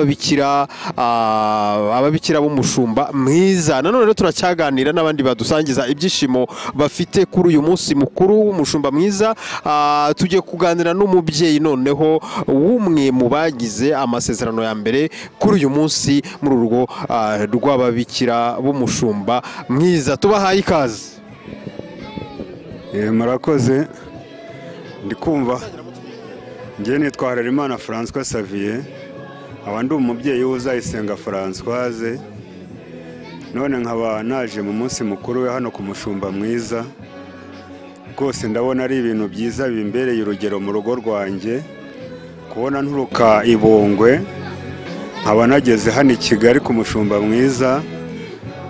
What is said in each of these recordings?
rw'ababikira ah, ababikira b'umushumba mwiza nanone rero turacyaganira n'abandi badusangiza ibyishimo bafite kuri uyu munsi mukuru w'umushumba mwiza Ah, tugiye kuganira n'umubyeyi noneho w'umwe mu bagize amasezerano ya mbere kuri uyu munsi muri urwo ah, rw'ababikira b'umushumba mwiza tubahaye ikaze Eh, murakoze ndi kumva ngewe nitwa harerimana francois savier nkaba ndi umubyeyi w'uzayisenga francoise none nkaba naje mu munsi mukuru we hano ku mushumba mwiza rwose ndabona ari ibintu byiza bimbereye urugero mu rugo rwanjye kubona nturuka ibungwe nkaba nageze hano i kigali ku mushumba mwiza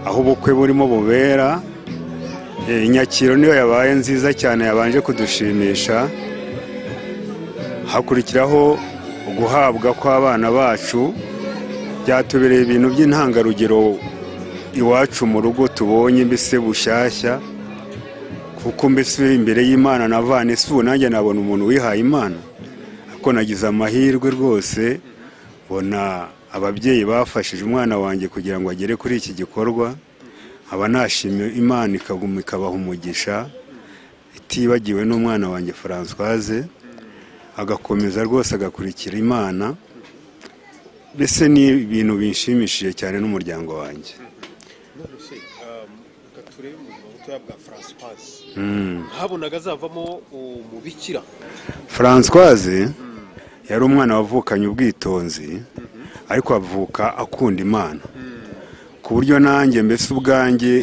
aho ubukwe burimo bubera Eh, Nyakiro niyo yabaye nziza cyane yabanje kudushimisha hakurikiraho guhabwa kw'abana bacu byatubereye ibintu by'intangarugero iwacu mu rugo tubonye mbese bushyashya kuko mbese imbere y'imana navana ese ubu nanjye nabona umuntu wihaye imana ariko nagize amahirwe rwose mbona ababyeyi bafashije umwana wanjye kugira ngo agere kuri iki gikorwa aba nashimye imana ikaguma ikabaha umugisha itibagiwe n'umwana wanjye francoise agakomeza rwose agakurikira imana mbese ni ibintu binshimishije cyane n'umuryango wanjye turebe mu butoya bwa francoise habonaga azavamo umubikira francoise yari umwana wavukanye ubwitonzi ariko avuka akunda imana ku buryo nanjye mbese ubwanjye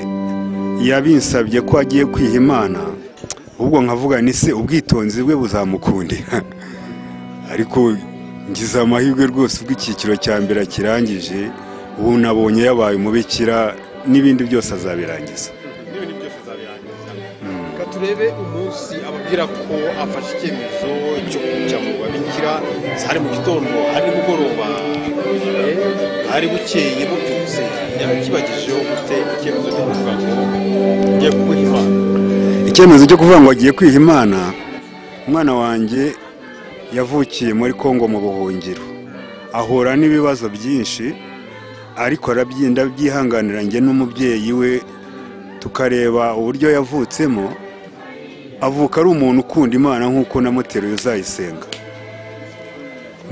yabinsabye ko agiye kwiha imana ahubwo nkavuga ni se ubwitonzi bwe buzamukundira ariko ngize amahirwe rwose ubwo icyiciro cya mbere akirangije ubu nabonye yabaye umubikira n'ibindi byose azabirangiza n'ibintu byose zabirangiza reka turebe umunsi ababwira ko afashe icyemezo cyo kujya mu babikira hari mu gitondo hari nimugoroba eh, hari bukeye bubyutse yakibagejeho ufite icyemezo cyo kuvuga ngo ngiye kuguha imana icyemezo cyo kuvuga ngo agiye kwiha imana umwana wanjye yavukiye muri kongo mu buhungiro ahura n'ibibazo byinshi ariko arabyinda byihanganira njye n'umubyeyi we tukareba uburyo yavutsemo avuka ari umuntu ukunda imana nk'uko namuteruye uzayisenga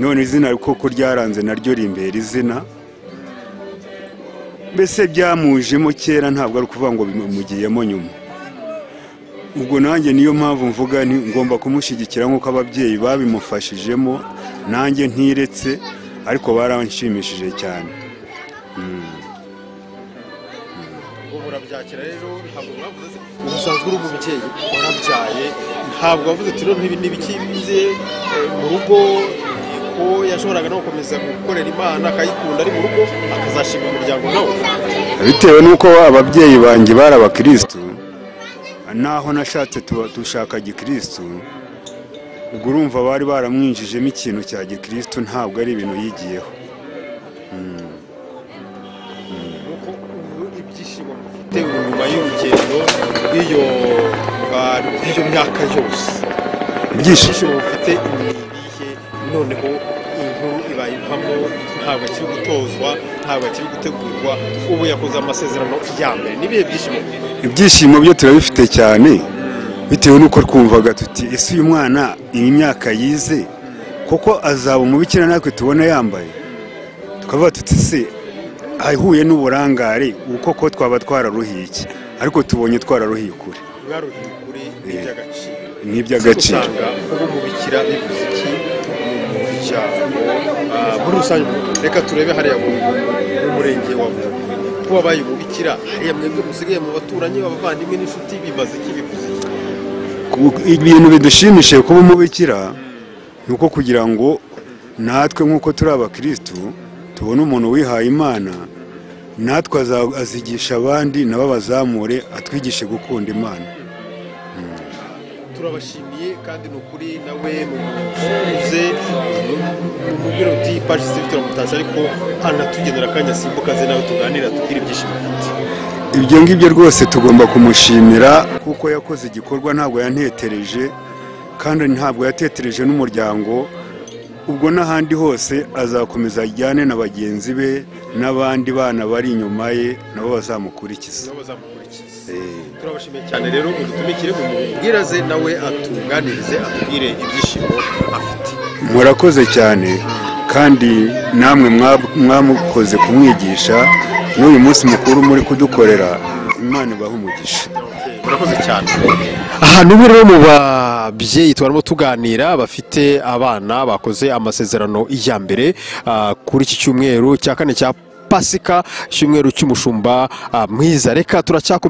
none izina koko ryaranze naryo rimbera izina mbese byamujemo kera ntabwo ari ukuvuga ngo bimugiyemo nyuma ubwo nanjye niyo mpamvu mvuga nti ngomba kumushyigikira nk'uko ababyeyi babimufashijemo nanjye ntiretse ariko baranshimishije cyane ubu urabyakira rero ntabwo mwavuze se ubusanzwe uri umubyeyi warabyaye ntabwo wavuze ati noneho ibi ni ibikibize mu rugo ko yashoboraga no gukomeza gukorera imana akayikunda ari mu rugo akazashima umuryango nawe bitewe n'uko ababyeyi banjye bari abakirisitu naho nashatse tuba- dushaka gikirisitu ubwo urumva bari baramwinjijemo ikintu cya gikirisitu ntabwo ari ibintu yigiyeho nuko ubu ibyishimo mufite ubu nyuma y'urugendo rw'iyo rwa- rw'iyo myaka yose ibyishimo ibyishimo mufite ni ibihe noneho inkuru ibaye impamo ntabwo akiri gutozwa ntabwo akiri gutegurwa ubu yakoze amasezerano ya mbere n'ibihe byishimo ibyishimo byo turabifite cyane bitewe n'uko twumvaga tuti ese uyu mwana iyi myaka yize kuko azaba umubikira natwe tubona yambaye tukavuga tuti se ahuye n'uburangare ubu koko twaba twararuhiye iki ariko tubonye twararuhiye kure mwaruhiye ukuri n'iby'agaciro ni iby'agaciro usanga ubu mubikira bivuze iki mu muryango ah, muri rusange reka turebe hariya mu mu murenge wa Bungwe kuba baye umubikira hariya mwebwe musigaye mu baturanyi abavandimwe n'inshuti bibaze iki bivuze iki Ku- ibintu bidushimishije kuba umubikira ni uko kugira ngo natwe nk'uko turi abakirisitu tubone umuntu wihaye imana natwe aza- azigisha abandi nabo bazamure atwigishe gukunda imana turabashimiye kandi ni ukuri nawe nukuze umubwira uti paji si turamutasha ariko anatugenera akanya simbukaze nawe tuganira tubwire ibyishimo afite ibyo ngibyo rwose tugomba kumushimira kuko yakoze igikorwa ntabwo yantetereje kandi ntabwo yatetereje n'umuryango ubwo n'ahandi hose azakomeza ajyane na bagenzi be n'abandi bana bari inyuma ye nabo bazamukurikiza Eh, turabashimiye cyane rero udutumikire mu mubwiraze nawe atunganirize atubwire ibyishimo afite murakoze cyane kandi namwe mwab- mwamukoze kumwigisha n'uyu munsi mukuru muri kudukorera imana ibaha umugisha murakoze cyane ahantu ubu rero mu babyeyi twarimo tuganira bafite abana bakoze amasezerano ya mbere ah, kuri iki cyumweru cya kane cya pasika icyumweru cy'umushumba ah, mwiza reka turacyakomeza